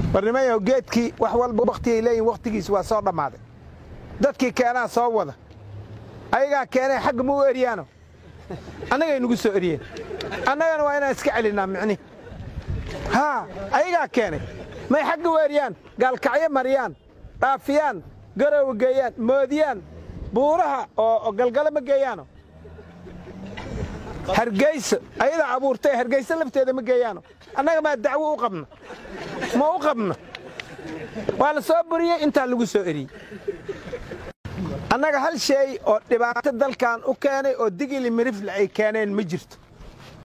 barnimayow geedkii wax walba wakhtigay leeyihin wakhtigiis waa soo dhammaaday dadkii keenaa soo wada ayagaa keenay xagga ma u eryaano annagay nugu soo eryeen annagana waa inaan iska celinnaa micni haa ayagaa keenay may xagga u eryaan gaalkacyo mariyaan dhaafiyaan garowa geeyaan moodiyaan buuraha oo galgalo ma geeyaano hargeyso ayadaa abuurtay hargeyso lafteeda ma geeyaano annaga maa dacwo u qabna ma u qabna waa la soo buriyey intaa lagu soo eriyey annaga hal shay oo dhibaato dalkan u keenay oo digili mirifle ay keeneen ma jirto